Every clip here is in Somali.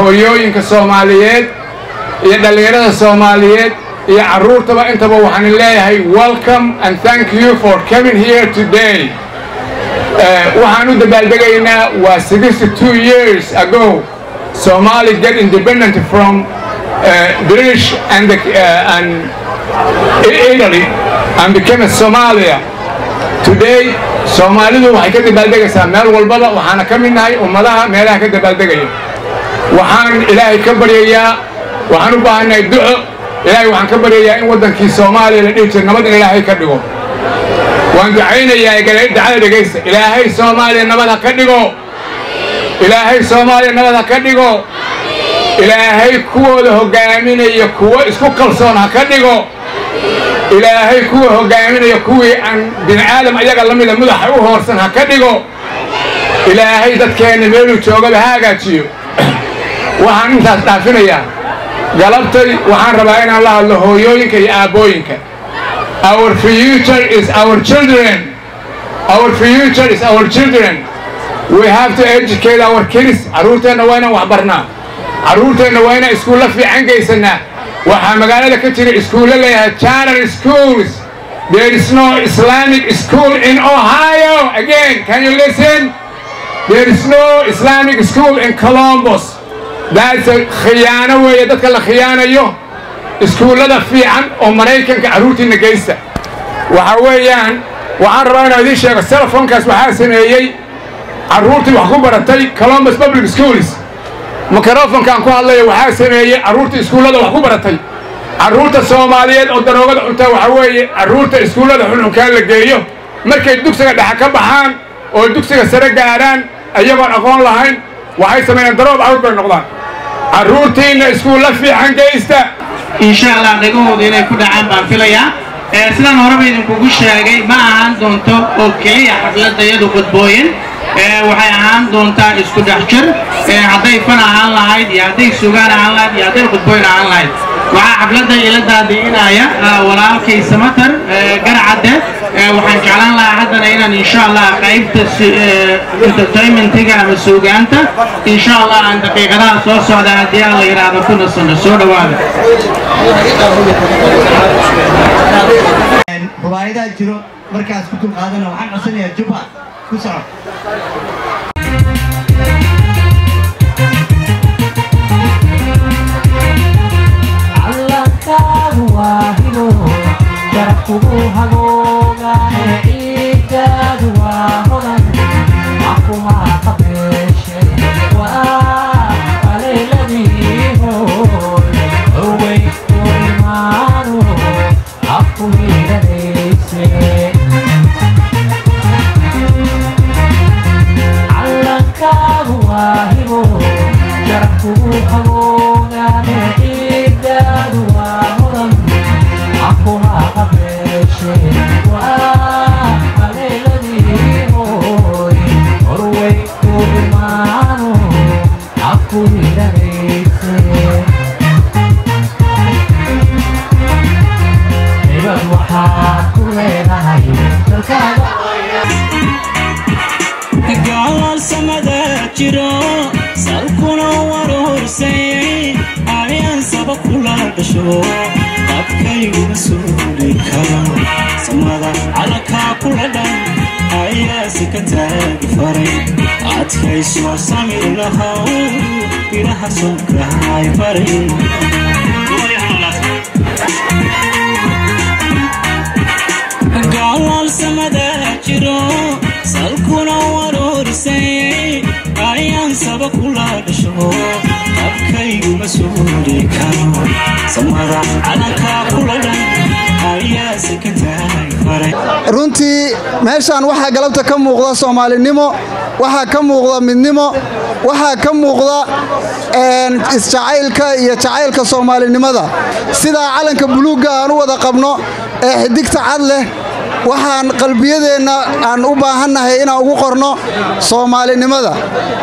hooyooyinka soomaaliyeed iyo dhallinyarada soomaaliyeed iyo carruurtaba intaba waxaan leeyahay welcome and thank you for coming here today waxaan u dabaaldegaynaa waa sixty two years ago Somali get independent from uh, British and, the, uh, and Italy and became a Somalia. Today, Soomaalidu waxay ka dabaaldegaysaa meel walbaba waxaana ka mid nahay ummadaha meelaha ka dabaaldegaya waxaan ilaahay ka baryayaa waxaan u baahannahay duco ilaahay waxaan ka baryayaa in waddankii soomaaliya la dhihi jira nabad in ilaahay ka dhigo waan ducaynayaa dacada dhegaysta ilaahay soomaaliya nabad ha ka dhigo ilaahay soomaaliya nabad ha ka dhigo ilaahay kuwooda hoggaaminaya kuwo isku kalsoon ha ka dhigo ilaahay kuwa hoggaaminaya kuwii aan bini aadam ayaga la mida mudaxa u hoorsan ha ka dhigo ilaahay dadkeenna meeluu joogaba ha hagaajiyo waxaan intaas dhaafinayaa galabtay waxaan rabaa inaan la hadlo hooyooyinka iyo aabbooyinka our future is our children our future is our children we have to educate our kids carruurteenna waa inaan wax barnaa carruurteenna waa inaan iskuulla fiican geysanaa waxaa magaalada ka jira iskuulla leeyahay charter schools there is no islamic school in ohio again can you listen there is no islamic school in columbus that's a khiyaano weeye dadka la khiyaanayo iskuullada fiican oo maraykanka carruurtiinna geysta waxa weeyaan waxaan rabaa inaan idiin sheego telefonkaas waxaa sameeyey carruurtii wax ku baratay columbus public schools mikrofonkaan ku hadlaya waxaa sameeyey carruurta iskuullada wax ku baratay carruurta soomaaliyeed oo daroogada cuntaa waxaa weeye carruurta iskuullada xunxunkaan la geeyo markay dugsiga dhexe ka baxaan oo dugsiga sare gaaraan ayagoon aqoon lahayn waxay sameeyaan daroob awr bay noqdaan carruurtiinna iskuulla fiican geysta insha allah dhagahooda inay ku dhacaan baan filayaa sidaan horeba idinkugu sheegay ma ahaan doonto oo keliya xafladda iyadu qudbooyin waxay ahaan doontaa isku dhex jir hadday fan ahaan lahayd iyo hadday sugaan ahaan lahayd iyo hadday qudbooyin ahaan lahayd waxaa xafladda ila daadiinaya walaalkay samatar garcadde waxaan jeclaan lahaa haddana inaan insha allah qaybta entertainmentiga ama suugaanta insha allah aan daqiiqadaha soo socda haddii aan la yidhaahdo ku nasano soo dhowaada rubaayadaa jiro markaas ku dulqaadana waxaan codsanayaa jubba ku soco gaalal samada jiro salkuna waruursayay ayaan saba kula dhasho qabkayguma suuli karo samada calankaa kula dhan ayaa si ka taagi faray adkaysoo samir lahow biraha sonkahay faray gaalal samada jiro salkuna waruursayay ayaan saba kula dhasho qabkayguma suuli karo samada calankaa kula dhan ayaa si ka taagi faray runtii meeshaan waxaa galabta ka muuqda soomaalinimo waxaa ka muuqda midnimo waxaa ka muuqda isjacaylka iyo jacaylka soomaalinimada sidaa calanka buluugga aan u wada qabno ee xidigta cad leh waxaan qalbiyadeenna aan u baahannahay inaan ugu qorno soomaalinimada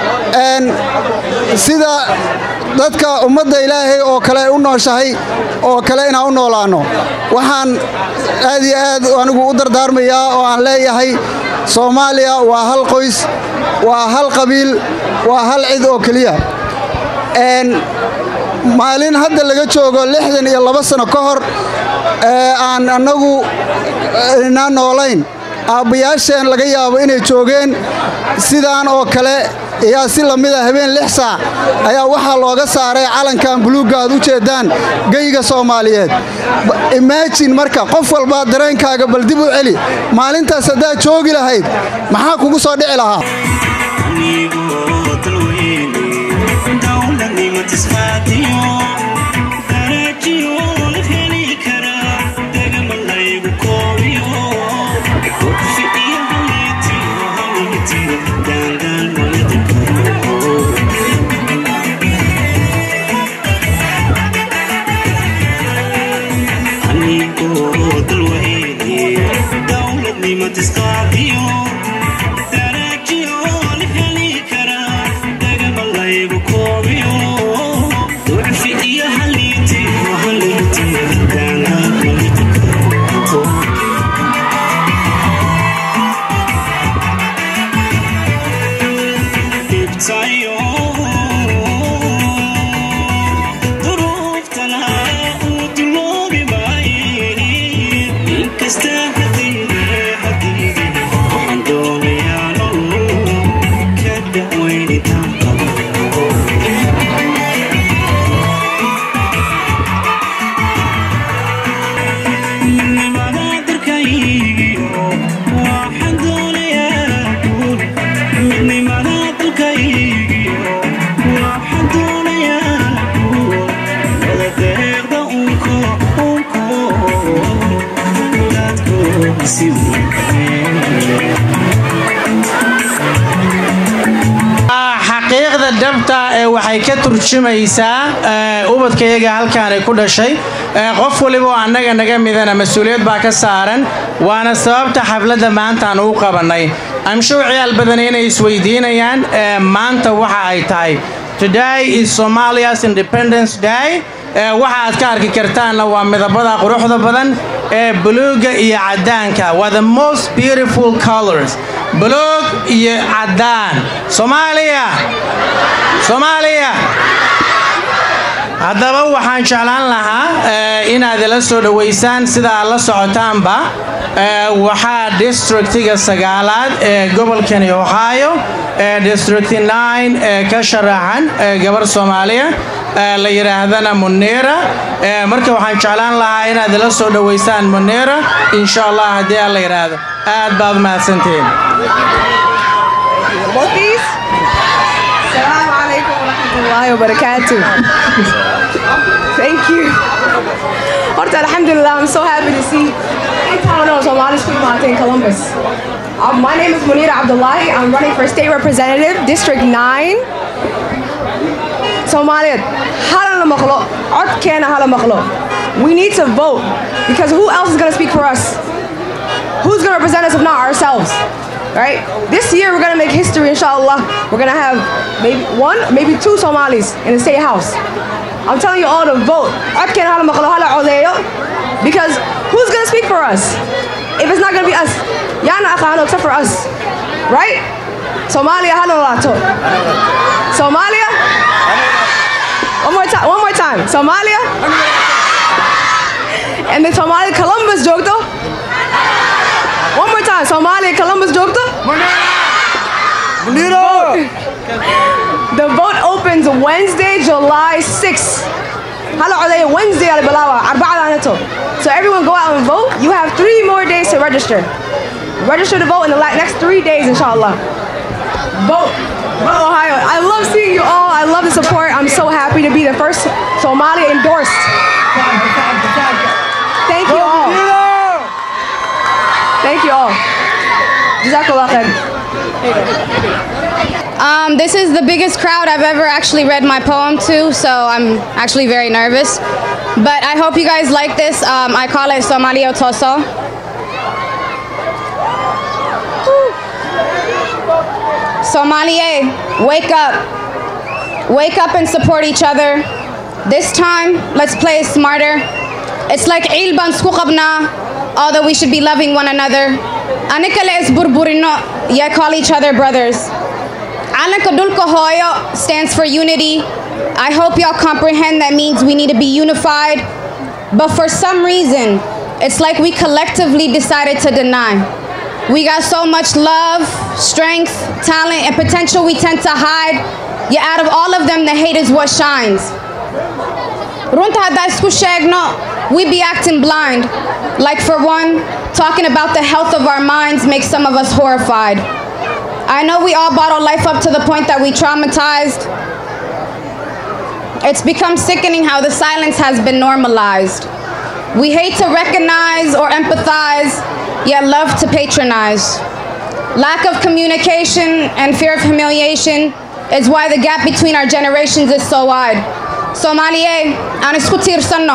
sida dadka ummadda ilaahay oo kale u nooshahay oo kale inaan u noolaanno waxaan aad iyo aad anigu u dardaarmayaa oo aan leeyahay soomaaliya waa hal qoys waa hal qabiil waa hal cid oo keliya maalin hadda laga joogo lixdan iyo laba sano ka hor ee aan annagu inaan noolayn aabbayaasheen laga yaabo inay joogeen sidaan oo kale ayaa si lamida habeen lix saac ayaa waxaa looga saaray calankan buluugga aad u jeeddaan geyga soomaaliyeed imaajin marka qof walba dareenkaaga bal dib u celi maalintaas haddaad joogi lahayd maxaa kugu soo dhici lahaa xaqiiqda dhabta ee waxay ka turjumaysaa ubadkayaga halkaanay ku dhashay qof waliba oo annaga naga midana mas-uuliyad baa ka saaran waana sababta xafladda maanta aan ugu qabannay amshow ciyaal badan inay isweydiinayaan maanta waxa ay tahay today is somalia's independence day waxa aad ka arki kartaanna waa midabada quruxda badan ee buluugga iyo caddaanka waa the most beautiful colors buluug iyo caddaan soomaaliya soomaaliya haddaba waxaan jeclaan lahaa inaad ila soo dhowaysaan sida aad la socotaanba waxaa districtiga sagaalaad ee gobolkani ohio ee district nine ee ka sharaxan gabar soomaaliya la yidhaahdana munera marka waxaan jeclaan lahaa inaad ila soo dhowaysaan munera insha allah haddii aan la yidhaahdo aad baad mahadsantihiin السلام عليكم ورحمة الله وبركاته. Thank you. Horta, alhamdulillah, I'm so happy to see town of Somali Speak Mate in Columbus. Um, my name is Munira Abdullahi. I'm running for state representative, District 9. Somalia, hala maklo, kena hala maklo. We need to vote because who else is going to speak for us? Who's going to represent us if not ourselves? right? This year we're gonna make history, inshallah. We're gonna have maybe one, maybe two Somalis in the state house. I'm telling you all to vote. Because who's gonna speak for us? If it's not gonna be us, Yana Akhano except for us, right? Somalia, Hanolato. Somalia? One more time, one more time. Somalia? And the Somali Columbus joke though? One more time. Somalia, Columbus, Jokta? The vote opens Wednesday, July 6th. Hello, are they Wednesday? So everyone go out and vote. You have three more days to register. Register to vote in the next three days, inshallah. Vote. Vote Ohio. I love seeing you all. I love the support. I'm so happy to be the first Somalia endorsed. Thank you all. Thank you all. Jazakallah khair. Um, this is the biggest crowd I've ever actually read my poem to, so I'm actually very nervous. But I hope you guys like this. Um, I call it Somalia Toso. Somalia, wake up. Wake up and support each other. This time, let's play smarter. It's like Ilban Skukabna, although we should be loving one another. Anikale is burburino, ya call each other brothers. Anaka Dulko Hoyo stands for unity. I hope y'all comprehend that means we need to be unified. But for some reason, it's like we collectively decided to deny. We got so much love, strength, talent, and potential we tend to hide. Yet out of all of them, the hate is what shines. Runta hadda isku sheegno, we be acting blind. Like for one, talking about the health of our minds makes some of us horrified. I know we all bottle life up to the point that we traumatized. It's become sickening how the silence has been normalized. We hate to recognize or empathize, yet love to patronize. Lack of communication and fear of humiliation is why the gap between our generations is so wide. Somalia, aan isku tiirsanno.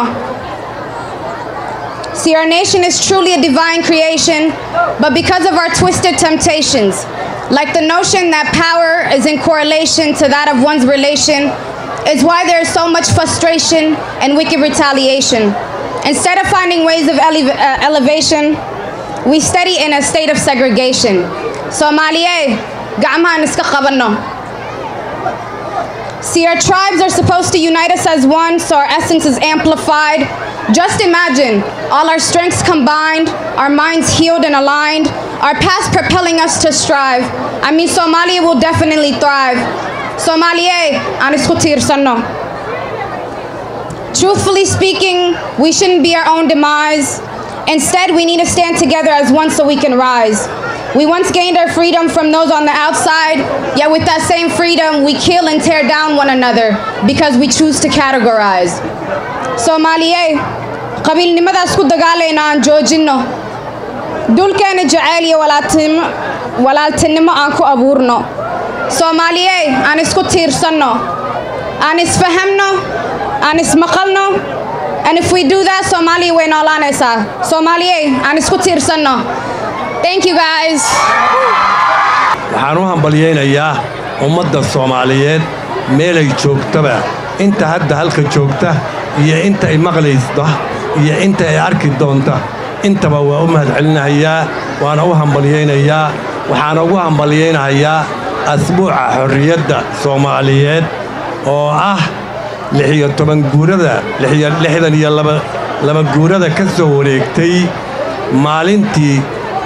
See, our nation is truly a divine creation, but because of our twisted temptations, like the notion that power is in correlation to that of one's relation, is why there is so much frustration and wicked retaliation. Instead of finding ways of ele- uh, elevation, we study in a state of segregation. Somalia, gacmahan iska qabanno. See, our tribes are supposed to unite us as one, so our essence is amplified. Just imagine all our strengths combined, our minds healed and aligned, our past propelling us to strive. I mean, Somalia will definitely thrive. Somalia, aan isku tiirsanno. Truthfully speaking, we shouldn't be our own demise. Instead, we need to stand together as one so we can rise. We once gained our freedom from those on the outside, yet with that same freedom, we kill and tear down one another because we choose to categorize. Soomaaliye, qabiilnimadaas ku dagaalayna aan joojinno. Dulkeena jacayl iyo walaaltinimo walaaltinimo aan ku abuurno. Soomaaliye, aan isku tiirsanno. Aan isfahamno, aan ismaqalno. And if we do that, Somalia way noolaanaysaa. Soomaaliye, aan isku tiirsanno. Thank you guys. waxaan u hambalyaynayaa ummadda soomaaliyeed meelay joogtaba inta hadda halka joogta iyo inta ay maqlaysta iyo inta ay arki doonta intaba waa u mahadcelinahayaa waana u hambalyaynayaa waxaana ugu hambalyaynahayaa asbuuca xorriyadda soomaaliyeed oo ah lixiyo toban guurada lixdan iyo laba guurada ka soo wareegtay maalintii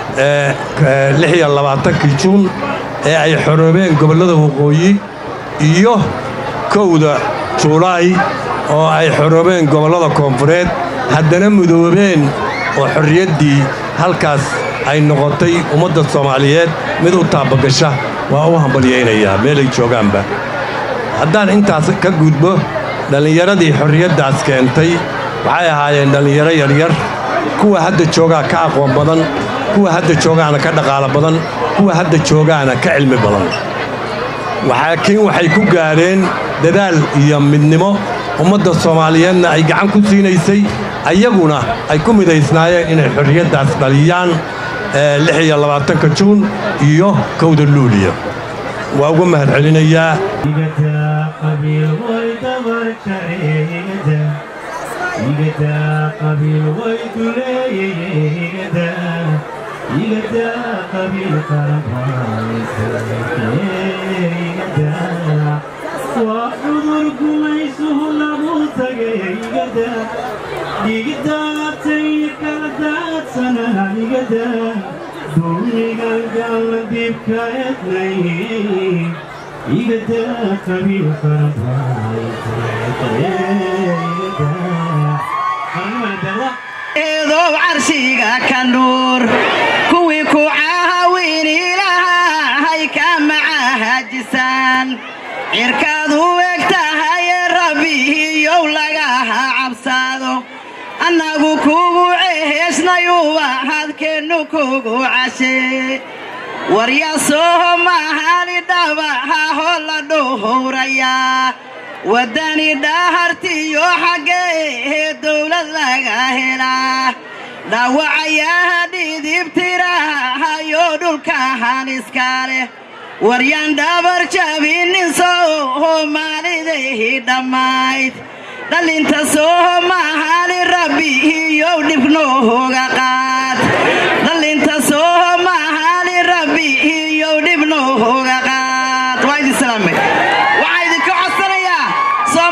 lix iyo labaatankii juun ee ay xoroobeen gobollada waqooyi iyo kowda juulaay oo ay xoroobeen gobollada koonfureed haddana mudoobeen oo xorriyaddii halkaas ay noqotay ummadda soomaaliyeed mid u taabagasha waa u hambalyaynayaa meelay joogaanba haddaan intaas ka gudbo dhallinyaradii xorriyaddaas keentay waxay ahaayeen dhallinyaro yaryar kuwa hadda joogaa ka aqoon badan kuwa hadda joogaana ka dhaqaalo badan kuwa hadda joogaana ka cilmi badan laakiin waxay ku gaadheen dadaal iyo midnimo ummadda soomaaliyeedna ay gacan ku siinaysay ayaguna ay ku midaysnaayeen inay xorriyaddaas dhaliyaan lix iyo labaatanka juun iyo kowda luuliya waa uga mahad celinayaa waa cudur gumaysuhu lagu tagaygada dhiigdaatay kala daadsananigada duuniga galla dibka ednay igada eedow carshiga ka nuur kuwii ku caawin ilaahay ka macahajisaan cirkaad u eg tahaye rabbihiyow lagaha cabsaado annagu kugu ceheesnayuuba hadkeennu kugu cashee waryasooho mahali dhabahaho la dhuhurayaa waddani dhahartiyo xaggee dowlad laga helaa dhaawacayaha dhidibtirahayo dhulkahan iska leh waryaan dhabar jabinin sooho maalidahi dhammayd dhalinta sooho mahali rabbi iyow dhibnooga qaad dhalinta sooho mahali rabbi iyow dhibnooga qaad waa idin salaamay waxaa idinka codsanayaa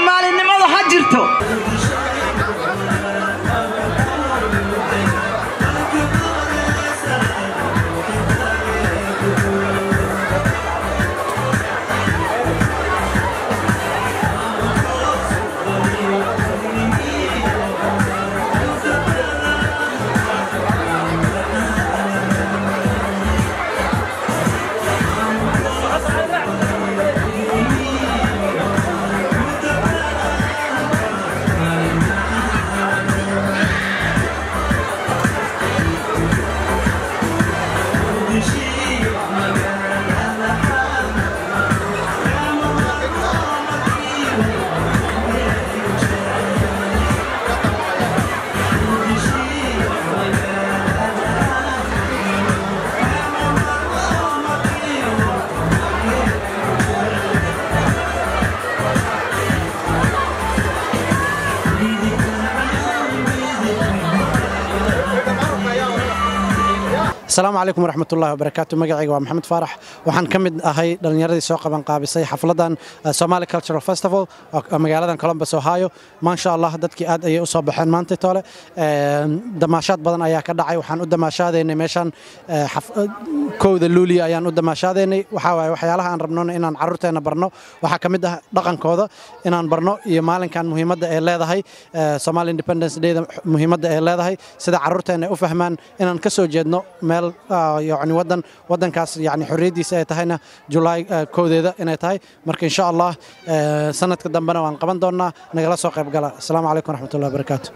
asalaamu calaykum waraxmatullahi wabarakaatu magacayga waa maxamed faarax waxaan ka mid ahay dhallinyaradii soo qaban qaabisay xafladan uh, somali cultural festival oo magaaladan columbus ohio maasha allah dadkii aad ayay u soo baxeen maanta tole Een, damaashaad badan ayaa ka dhacay waxaan u damaashaadaynay meeshan eh, xaf- eh, kowda luuliya ayaan u damaashaadaynay waxaa waaye waxyaalaha aan rabnona inaan carruurteena barno waxaa ka mid ah dhaqankooda inaan barno iyo maalinkan muhiimadda ay leedahay eh, somali independence dayda muhiimadda ay leedahay sida carruurteena ay u fahmaan inaan ka soo jeedno meel ah, yacni wadan wadankaas yacni xorriyaddiisa ay tahayna julaay eh, kowdeeda inay tahay marka insha allah eh, sanadka dambena waan qaban doonnaa nagala soo qayb gala asalaamu calaykum waraxmatullahi wabarakaatu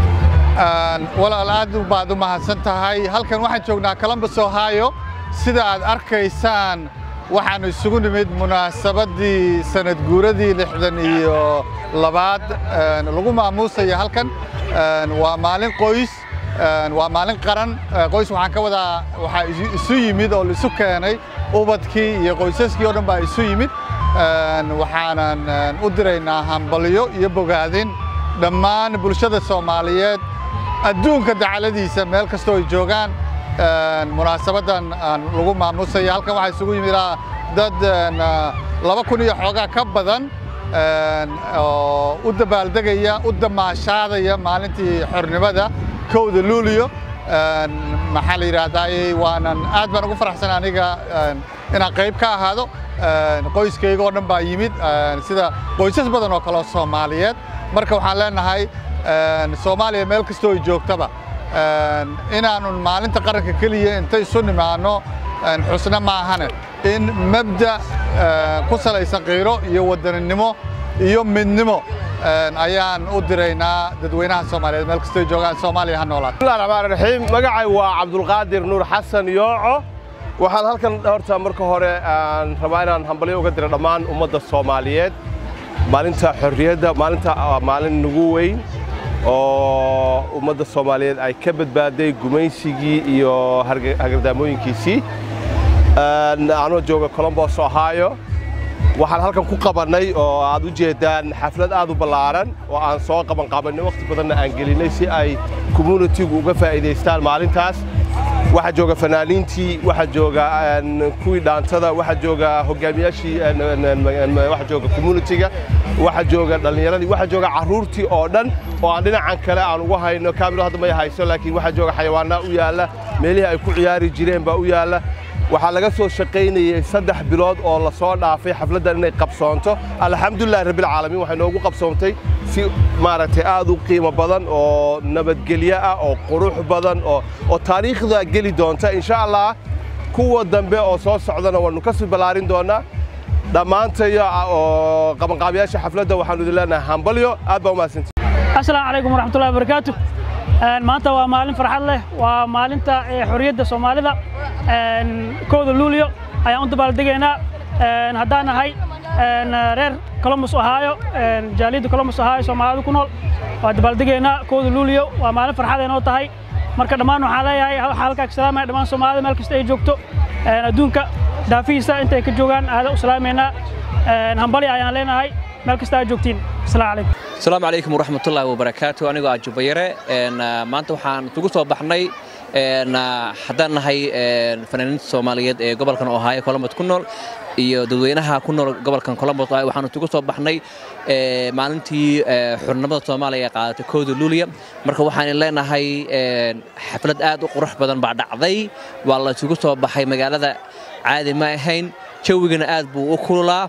Een, walaal aad u baad u mahadsan tahay halkan waxaan joognaa columbus ohio sida aad arkaysaan waxaanu isugu nimid munaasabadii sanad guuradii lixdan iyo labaad een, lagu maamuusaya halkan Een, waa maalin qoys een, waa maalin qaran Ee, qoys waxaan ka wadaa waxaa isu- isu yimid oo la isu keenay ubadkii iyo qoysaskii oo dhan baa isu yimid Een, waxaanan een, u diraynaa hambalyo iyo bogaadin dhammaan bulshada soomaaliyeed adduunka dacaladiisa meel kastoo ay joogaan een, munaasabadan aan lagu maamusaya halkan waxaa isugu yimid ah, dad een, ah, laba kun iyo xoogaa ka badan een, oo u dabaaldegaya u damaashaadaya maalintii xornimada kowda luuliyo een, maxaa la yidhaahdaa waanan aad baan ugu faraxsan aniga een, inaan qayb ka ahaado een, qoyskayga oo dhan baa yimid een, sida qoysas badan oo kale oo soomaaliyeed marka waxaan leenahay een, soomaaliya meel kastoo ay joogtaba een, inaanun maalinta qaranka keliya inta isu nimaano een, xusna maahane in mabda een, ku salaysan qiiro iyo wadaninimo iyo midnimo een, ayaan u diraynaa dadweynaha soomaaliyeed meel kastoo ay joogaan soomaaliya ha noolaato bismillahi raxmaan raxiim magacay waa cabdulqaadir nuur xasan yooco waxaan halkan horta marka hore aan rabaa inaan hambalyo uga diro dhammaan ummadda soomaaliyeed maalinta xorriyadda maalinta waa maalin nagu weyn oo ummadda soomaaliyeed ay ka badbaaday gumaysigii iyo harge- hagardaamooyinkiisii Een, anoo jooga columbus ohio waxaan halkan ku qabannay oo aad u jeedaan xaflad aad u ballaaran oo aan soo qaban qabanay wakhti badanna aan gelinay si ay communitigu uga faa'iidaystaan maalintaas waxaa jooga fanaaniintii waxaa jooga een, kuwii dhaantada waxaa jooga hogaamiyaashii een, een, een, een, waxaa jooga communitiga waxaa jooga dhallinyaradii waxaa jooga carruurtii oo dhan oo aan dhinacan kale aan ugu hayno kaamiro hadda may hayso laakiin waxaa jooga xayawaanaa u yaalla meelihii ay ku ciyaari jireen baa u yaalla waxaa laga soo shaqaynayey saddex bilood oo la soo dhaafay xafladdan inay qabsoonto alxamdulilahi rabbilcaalamiin waxay noogu qabsoontay si maaragtay aad u qiimo badan oo nabadgelyo ah oo qurux badan oo oo taariikhda geli doonta insha allah kuwa dambe oo soo socdana waannu ka sii ballaarin doonaa dhammaantayo oo qabanqaabiyaasha xafladda waxaannu idin leenahay hambalyo aad baa umahadsantii asalaamu calaykum waraxmatullahi wabarakaatu Een, maanta waa maalin farxad leh waa maalinta ee, xorriyadda soomaalida Een, kowda luulyo ayaan u dabaaldegaynaa Een, haddaan nahay een, reer columbus ohio een, jaaliyadda columbus ohio soomaalida ku nool waa dabaaldegaynaa kowda luulyo waa maalin farxad ay noo tahay marka dhammaan waxaan leeyahay waxaa halkaa ka salaamaya dhammaan soomaalida meel kasta ay joogto Een, adduunka daafihiisa intay ka joogaan aada u salaamaynaa Een, hambali ayaan leenahay meel kasta aad joogtiin asalaamu calaykum asalaamu calaykum waraxmatullaahi wabarakaatu anigoo ah jubayare een, ah, maanta waxaan isugu soo baxnay een, ah, haddaan nahay een, fanaaniinta soomaaliyeed ee gobolkan ohio columbus ku nool iyo dadweynaha ku nool gobolkan columbus ohio waxaan isugu soo baxnay ee, maalintii ee, xurnimada soomaaliya ee qaadatay kooda luuliya marka waxaan leenahay een, xaflad aad u qurux badan baa dhacday waa la isugu soo baxay magaalada caadi ma ahayn jawigana aad buu u kululaa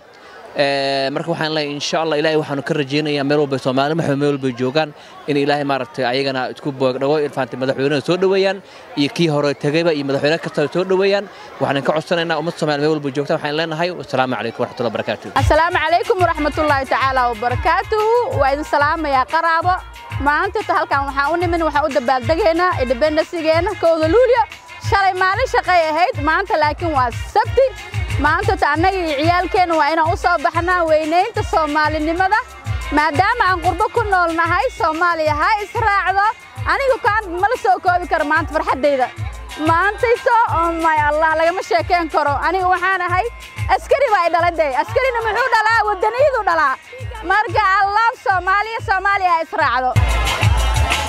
Ee, marka waxaan leeyahay insha allah ilaahay waxaanu ka rajaynayaa meel walba Soomaali maxay meel walba joogaan in ilaahay maaragtay ayagana isku boogdhago ilfaantay madaxweynaha soo dhaweeyaan iyo kii hore tagayba iyo madaxweyne kasta soo dhaweeyaan waxaan ka codsanaynaa ummadda Soomaali meel walba joogta waxaan leenahay assalaamu calaykum waraxmatullahi wabarakaatuh asalaamu calaykum waraxmatullaahi tacaala wabarakaatuhu waa idin salaamayaa qaraabo maanta halkan waxaan u nimin waxaan u dabaaldegaynaa independesigeena kowda luulyo shalay maalin shaqay ahayd maanta laakiin waa sabti maanta ta annaga iyo ciyaalkeenna waa inaan u soo baxnaa weynaynta soomaalinimada maadaama aan qurbo ku nool nahay soomaaliya ha israacdo anigu kaan mala soo koobi karo maanta farxaddayda maantayso oh my allah lagama sheekeen karo aniga waxaan ahay askari baa i dhalay dee askarina muxuu dhalaa wadaniyadu dhalaa marka allah soomaaliya soomaaliya ha israacdo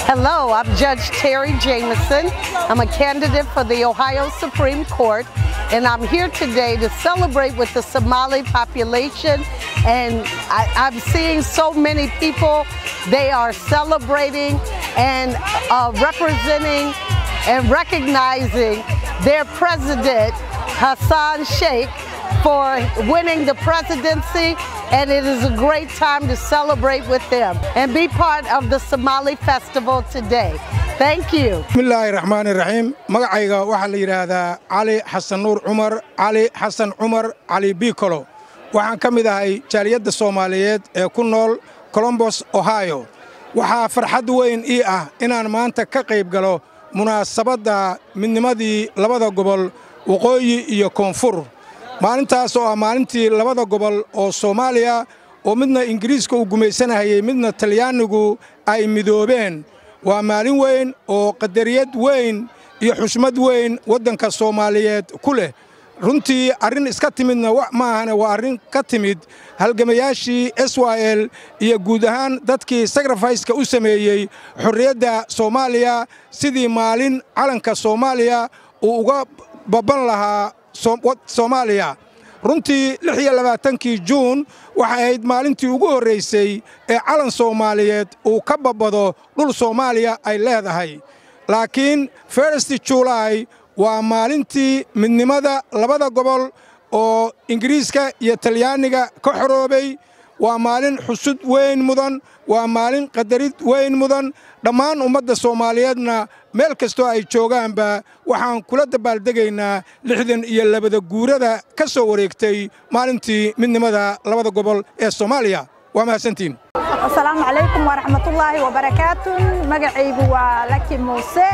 Hello, I'm Judge Terry Jameson. I'm a candidate for the Ohio Supreme Court, and I'm here today to celebrate with the Somali population. And I, I'm seeing so many people, they are celebrating and uh, representing and recognizing their president, Hassan Sheikh, for winning the presidency, and it is a great time to celebrate with them and be part of the Somali festival today. Thank you. bismillaahi raxmaani raxiim magacayga waxaa la yidhaahdaa cali xasan nuur cumar cali xasan cumar cali biikolo waxaan ka mid ahay jaaliyadda soomaaliyeed ee ku nool colombos ohio waxaa farxad weyn ii ah inaan maanta ka qayb galo munaasabadda midnimadii labada gobol waqooyi iyo koonfur maalintaas oo ah maalintii labada gobol oo soomaaliya oo midna ingiriiska uu gumaysanahayey midna talyaanigu ay midoobeen waa maalin weyn oo qadariyad weyn iyo xushmad weyn waddanka soomaaliyeed ku leh runtii arrin iska timidna ma ahane waa arrin ka timid halgamayaashii s y l iyo guud ahaan dadkii sakrifayska u sameeyey xorriyadda soomaaliya sidii maalin calanka soomaaliya uu uga babban lahaa soomaaliya runtii lix iyo labaatankii juun waxay ahayd maalintii ugu horraysay ee calan soomaaliyeed uu ka babbado dhul soomaaliya ay leedahay laakiin feresti julaay waa maalintii midnimada labada gobol oo ingiriiska iyo talyaaniga ka xoroobay waa maalin xusud weyn mudan waa maalin qadarid weyn mudan dhammaan ummadda soomaaliyeedna meel kastoo ay joogaanba waxaan kula dabaaldegaynaa lixdan iyo labada guurada ka soo wareegtay maalintii midnimada labada gobol ee soomaaliya waa mahadsantiin asalaamu calaykum waraxmatullaahi wabarakaatu magacaygu waa laki muuse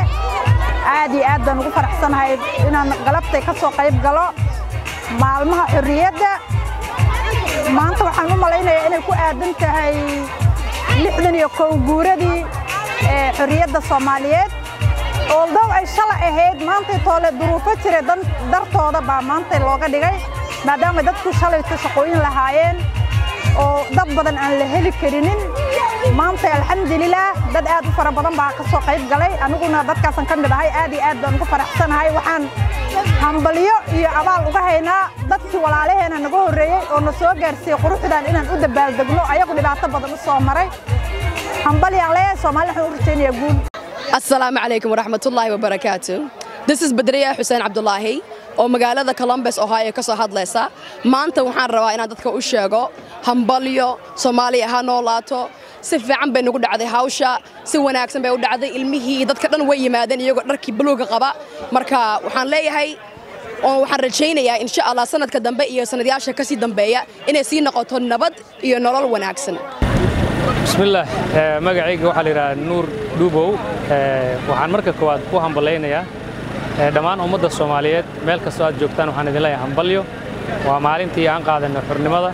aad iyo aad baan ugu faraxsanahay inaan galabtay ka soo qayb galo maalmaha xorriyadda maanta waxaan u malaynayaa inay ku aadan tahay lixdan iyo kow guuradii ee xorriyadda soomaaliyeed oldow ay shala ahayd maantay toole duruufo jira dartooda baa maantay looga dhigay maadaama dadku shalayto shaqooyin lahaayeen oo dad badan aan la heli karinin maanta alxamdulilaah dad aad u fara badan baa ka soo qayb galay aniguna dadkaasan ka mid ahay aad iyo aad baan ugu faraxsanahay waxaan hambalyo iyo abaal uga haynaa dadkii walaalaheena naga horreeyey oo na soo gaarsiiyey quruxdan inaan u dabaaldegno ayagu dhibaato badan u soo maray hambalyaan leeyahay soomaali waxaan u rajaynayaa guul asalaamu calaykum waraxmatullaahi wabarakaatu this is badriya xuseen cabdulaahi oo magaalada columbus ohio ka soo hadlaysa maanta waxaan rabaa inaan dadka u sheego hambalyo soomaaliya ha noolaato si fiican bay nagu dhacday hawsha si wanaagsan bay u dhacday ilmihii dadka dhan way yimaadeen iyagoo dharkii buluuga qaba marka waxaan leeyahay oo waxaan rajaynayaa insha allah sanadka dambe iyo sanadyaasha kasii dambeeya inay sii noqoto nabad iyo nolol wanaagsan bismillaah magacayga waxaa la yidhaha nuur dhuubow waxaan marka koowaad ku hambalaynayaa dhammaan ummadda soomaaliyeed meel kastoo aad joogtaan waxaan idin leeyahay hambalyo waa maalintii aan qaadanay xornimada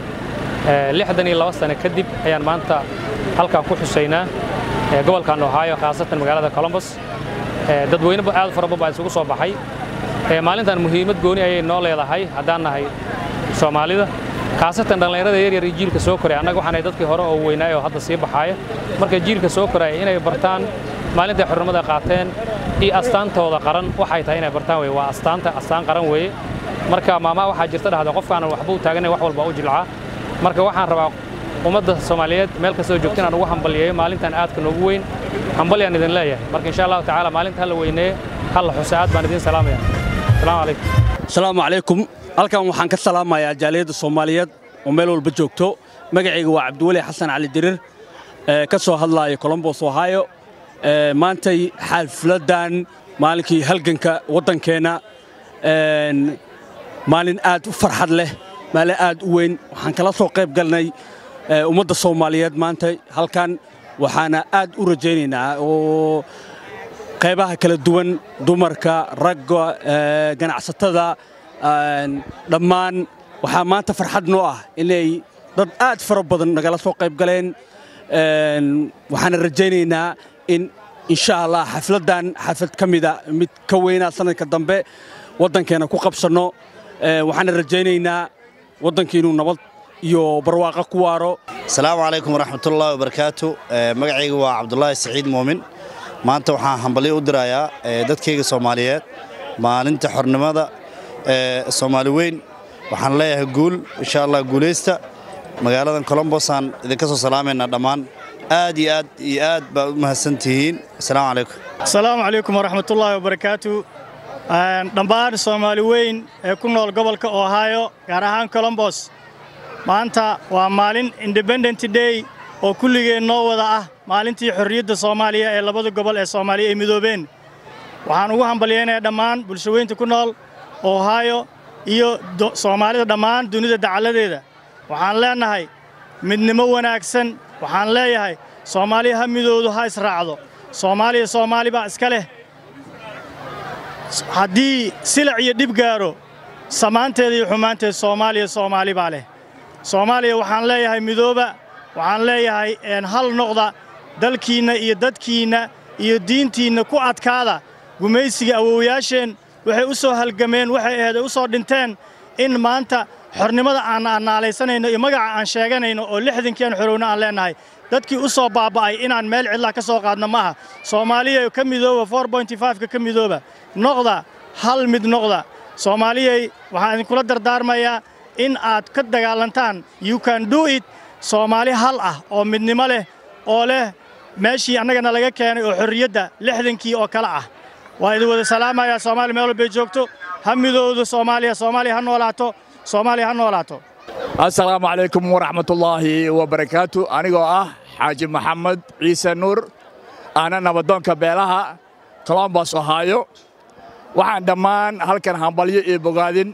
lixdan iyo laba sane kadib ayaan maanta halkan ku xusaynaa gobolkan ohio khaasatan magaalada colombos dadweyne aad fara badan baa isugu soo baxay maalintan muhiimad gooni ayay noo leedahay haddaan nahay soomaalida khaasatan dhallinyarada yaryar iyo jiilka soo koraya annaga waxaan nahay dadkii hore oo weynaay oo hadda sii baxaaya marka jiilka soo koraya inay bartaan maalintay xornimada qaateen iyo astaantooda qaran waxay tahay inay bartaan weye waa astaanta astaan qaran weeye marka maamaa waxaa jirta dhahda qofkaanan waxba u taaganay wax walba u jilcaa marka waxaan rabaa ummadda soomaaliyeed meel kastoo joogta inaan ugu hambalyeeyo maalintan aadka noogu weyn hambalyaan idin leeyahay marka insha allahu tacaala maalinta hala weyneeye halla xusa aad baan idin salaamaya asalaamu calaykum asalaamu calaykum halkan waxaan ka salaamayaa jaaliyadda soomaaliyeed oo meel walba joogto magacayga waa cabdiweli xasan cali dirir ka soo hadlaaya colombos ohio maantay xafladdan maalinkii halganka waddankeenna maalin aad u farxad leh maalin aad u weyn waxaan kala soo qayb galnay ummadda soomaaliyeed maanta halkan waxaana aad u rajaynaynaa oo qaybaha kala duwan dumarka ragga ganacsatada dhammaan waxaa maanta farxad noo ah inay dad aad fara badan nagala soo qayb galeen waxaana rajaynaynaa in insha allah xafladdan xaflad ka mida mid ka weynaa sanadka dambe waddankeena ku qabsanno waxaana rajaynaynaa waddankii inuu nabad iyo barwaaqo ku waaro asalaamu calaykum waraxmatullaahi wabarakaatu magacayga waa cabdulaahi saciid muumin maanta waxaan hambalyo u dirayaa dadkayga soomaaliyeed maalinta xornimada ee soomaali weyn waxaan leeyahay guul insha allah guulaysta magaaladan colombosaan idinka soo salaamaynaa dhammaan aad iyo aad iyo aad baad u mahadsantihiin asalaamu calaykum asalaamu calaykum waraxmatullaahi wabarakaatu dhammaan soomaali weyn ee ku nool gobolka ohio gaar ahaan colombos maanta waa maalin independent day oo kulligeen noo wada ah maalintii xorriyadda soomaaliya ee labada gobol ee soomaaliya ay midoobeen waxaan ugu hambalyaynayaa dhammaan bulshaweynta ku nool ohio iyo soomaalida dhammaan dunida dacalladeeda waxaan leennahay midnimo wanaagsan waxaan leeyahay soomaaliya ha midoodu ha israacdo soomaaliya soomaali baa iska leh haddii silac iyo dhib gaaro samaanteeda iyo xumaanteed soomaaliya soomaali baa leh soomaaliya waxaan leeyahay midooba waxaan leeyahay hal noqda dalkiinna iyo dadkiinna iyo diintiinna ku adkaada gumaysiga awowyaasheen waxay u soo halgameen waxay ahayd ay u soo dhinteen in maanta xornimada aan annaalaysanayno iyo magaca aan sheeganayno oo lixdankii aan xorowno aan leennahay dadkii u soo baaba'ay inaan meel cidlah ka soo qaadno ma aha soomaaliya ka midooba ka ka midooba noqda hal mid noqda soomaaliyay waxaan idinkula dardaarmayaa in aad ka dagaalantaan you can do it soomaali hal ah oo midnimo leh oo leh meeshii annagana laga keenay oo xorriyadda lixdankii oo kale ah waa idin wada salaamayaa soomaaliya meel walbay joogto ha midoodo soomaaliya soomaaliya ha noolaato soomaaliya ha noolaato assalaamu calaykum waraxmatullaahi wabarakaatu anigoo ah xaaji maxamed ciise nuur ahna nabadoonka beelaha colombos ohaayo waxaan dhammaan halkan hambalyo iyo bogaadin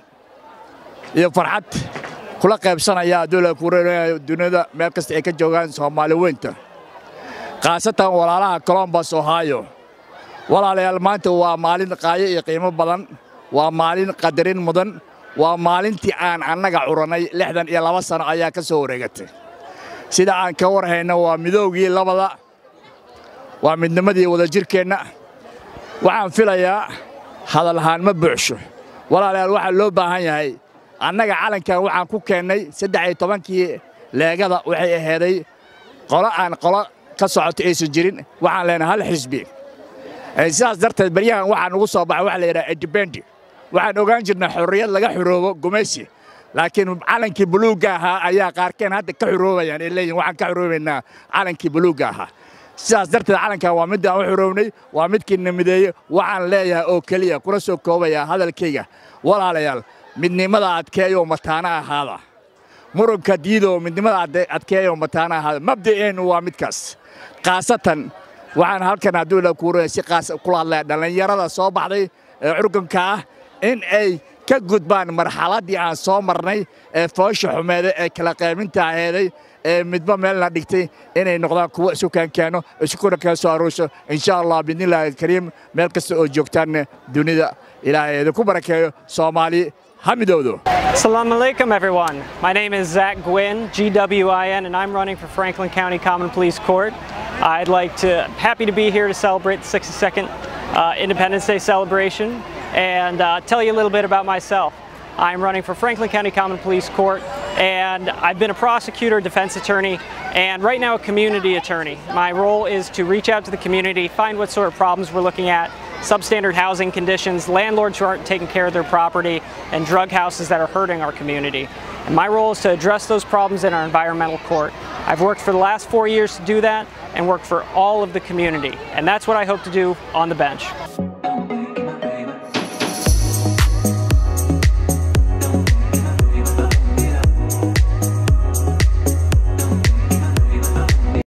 iyo farxad kula qaybsanayaa aduula kureerayo dunida meel kasta ay ka joogaan soomaali weynta khaasatan walaalaha colombos ohaayo walaalayaal maanta waa maalin qaayo iyo qiimo badan waa maalin qadarin mudan waa maalintii aan annaga curannay lixdan iyo laba sano ayaa ka soo wareegatay sida aan ka war hayno waa midoogii labada waa midnimadii wadajirkeenna waxaan filayaa hadalahaan ma buuxsho walaalayaal waxaa loo baahan yahay annaga calankan waxaan ku keennay saddex iyo tobankii leegada waxay aheeday qolo aan qolo ka socoto aysan jirin waxaan leenahay hal xisbi sidaas darteed baryahan waxaa nugu soo baxay waxa la yidhaha edibendi waxaan ogaan jirnay xorriyad laga xoroobo gumaysi laakiin calankii buluugga ahaa ayaa qaarkeen hadda ka xoroobayaan ay leeyihin waxaan ka xoroobaynaa calankii buluugga ahaa sidaas darteed calankan waa middaan u xoroobnay waa midkii namideeye waxaan leeyahay oo keliya kuna soo koobayaa hadalkayga walaalayaal midnimada adkeeyoo mataana ahaada muranka diidoo midnimada adkeeyoo mataana ahaada mabda'eennu waa midkaas khaasatan waxaan halkan hadduu la kuuraya si qaas kula hadlaya dhallinyarada soo baxday ee curganka ah in ay ka gudbaan marxaladdii aan soo marnay ee foosha xumeeday ee kala qaybinta aheeday ee midba meelna dhigtay inay noqdaan kuwo isu kaankeeno iskuna kala soo aruurso insha allah biidnillaahi alkariim meel kasta oo joogtaan dunida ilaahay idinku barakeeyo soomaali ha midowdo Assalamu alaikum, everyone. My name is Zach Gwynn, GWIN, and I'm running for Franklin County Common Police Court. I'd like to, happy to be here to celebrate the 62nd uh, Independence Day celebration and uh, tell you a little bit about myself. I'm running for Franklin County Common Police Court, and I've been a prosecutor, defense attorney, and right now a community attorney. My role is to reach out to the community, find what sort of problems we're looking at, substandard housing conditions, landlords who aren't taking care of their property, and drug houses that are hurting our community. And my role is to address those problems in our environmental court. I've worked for the last four years to do that and worked for all of the community. And that's what I hope to do on the bench.